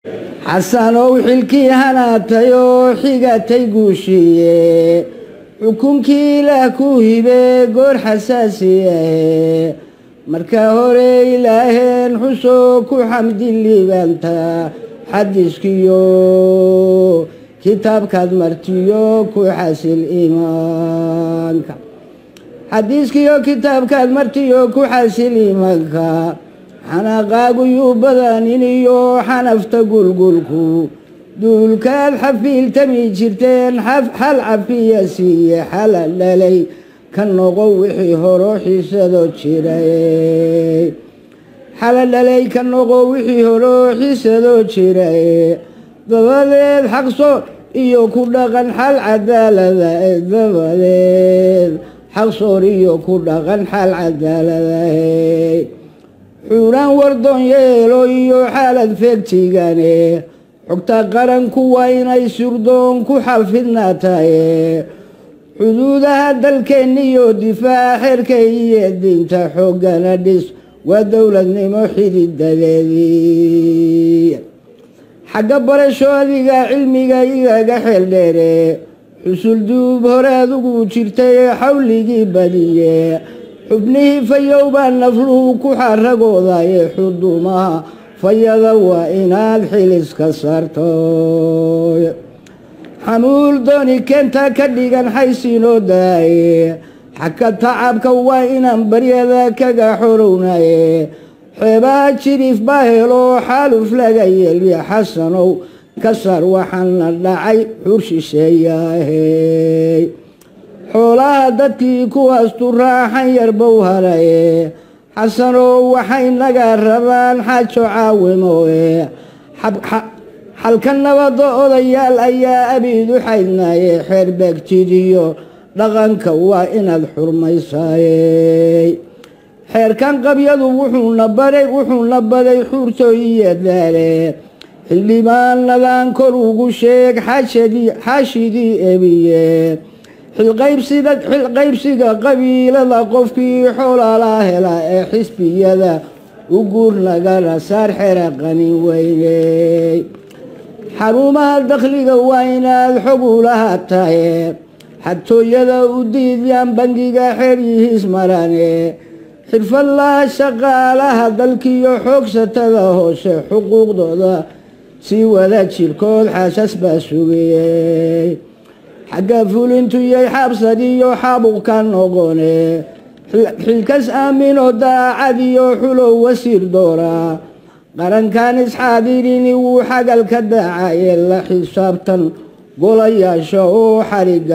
xasanow xilkii hanaatay oo xigatay guushiiye xukunkii ilaah ku hibe goor xasaasiyahe marka hore ilaaheen xusoo ku xamdi liibanta xadiskiyo kitaabkaad martiyo ku xasil iimaanka xadiiskiyo kitaabkaad martiyo ku xasil iimaanka xanaaqaagu yuu badanin iyo xanafta gulgulku duulkaad xafiiltami jirteen xal cafiya siiye xala dhalay ka noqo wixii horo xiisado jiray xala dhalay ka noqo wixii horo xiisado jiray dabadeed xaqso iyo ku dhaqan xal cadaalada dabadeed xaqsoor iyo ku dhaqan xal cadaaladahe xuuraan wardoon yeelo iyo xaalad feegtigane xogta qaranku waa inay surdoon ku xafidnaataye xuduudaha dalkeenniyo difaac xerka iyo diinta xooggana dhis waa dowladnimo xididadeedii xagga barasho adiga cilmiga igaga xeel dheere xusul duub hore adugu jirtay xawligii badiye xubnihii fayow baa nafluhu ku xaragoodaye xudumaha fayada waa inaad xiliska saarto xamuul dooni keenta ka dhigan xaysinoo daaye xagka tacabka waa inaan baryada kaga xorownaye xeebaha jiriif baa helo xaaluf laga yeelya xasanow ka sar waxaana dhacay xur shisheeyaahe xoolaha dadkii kuwaastu raaxan yarbow halaye xasanow waxay naga rabaan xaajo caawimoe xalka nabadda odayaal ayaa abiidu xaydnaaye xeer beegtidiyo dhaqanka waa inaad xurmaysaaye xeerkan qabyadu wuxuuna baday wuxuuna baday xuurtooyiyo daale xildhibaanadan kor ugu sheeg xaashidii ebiye xilqaybsiga qabiilada qofkii xoolaalaa hela ee xisbiyada u guur nagala saar xera qanin weyney xarumaha dakhliga waa inaad xog ulaha taye xatooyada u diidyaan bangiga xeryihiis marane xirfadlaha shaqaalaha dalkiyo xoogsatada hoose xuquuqdooda sii wada jirkood xaasas baa sugayey xagga fulintuyay xaabsadiyo xaabuqka noqone xilkas aaminoo daacadiyo xulow wasiir dooraa qarankan isxaadirini wuu xagalka daacaye la xisaabtan golayaasha oo xariga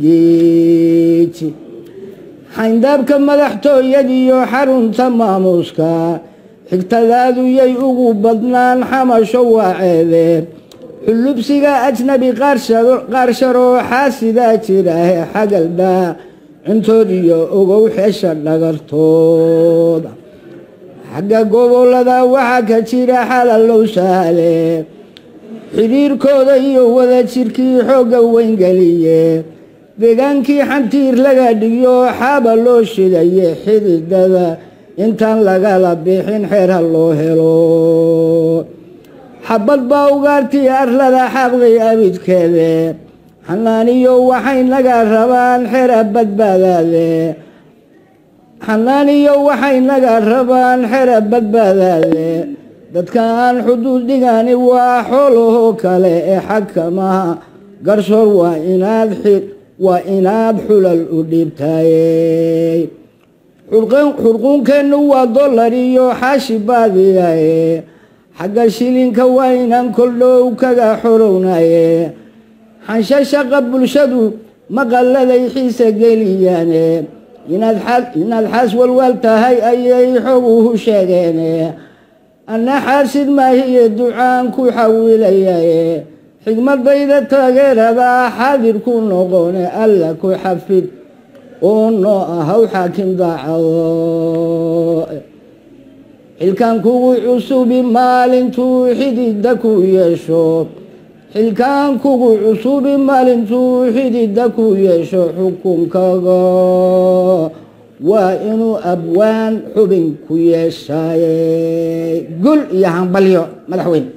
gigiiti xayndaabka madaxtooyadiyo xarunta maamuuska xigtadaadu yay ugu badnaan xamasho waaceede xulubsiga ajnabi qaarsharo xaasidaa jiraahe xagalbaa cuntood iyo ogow xeesha dhagartooda xagga gobolada waxaa ka jira xalalow sahale xidhiirkooda iyo wada jirkii xoogga weyngeliye degaankii xantiir laga dhigiyo xaaba loo shidaye xididada intaan lagala bixin xeerha loo helo xabad baa ugaartii arlada xaqday abidkeede xanaaniyo waxay naga rabaan xera badbaadaade xanaaniyo waxay naga rabaan xera badbaadaade dadka aan xuduud dhigani waa xoolahoo kale ee xakamaha garsoor waa inaad waa inaad xulal u dhiibtaye xurquunkeennu waa dollar iyo xaashi baadiyaye xagga shilinka waa inaan koldhow kaga xorownaye xansha shaqa bulshadu maqalladay xiisa geliyaane inaad xaas walwaal tahay ayay xoguhu sheegeene anna xaasid maahiye ducaan ku xawilayaye xigmadayda taageerada xaadir ku noqone alla ku xafid oo noo ahaw xaakim daacado xilkan kugu cusubi maalintuu xidida ku yeesho xilkan kugu cusubi maalintuu xidida ku yeesho xukunkaga waa inuu abwaan xubin ku yeeshaaye gul iyo hambalyo madaxweyne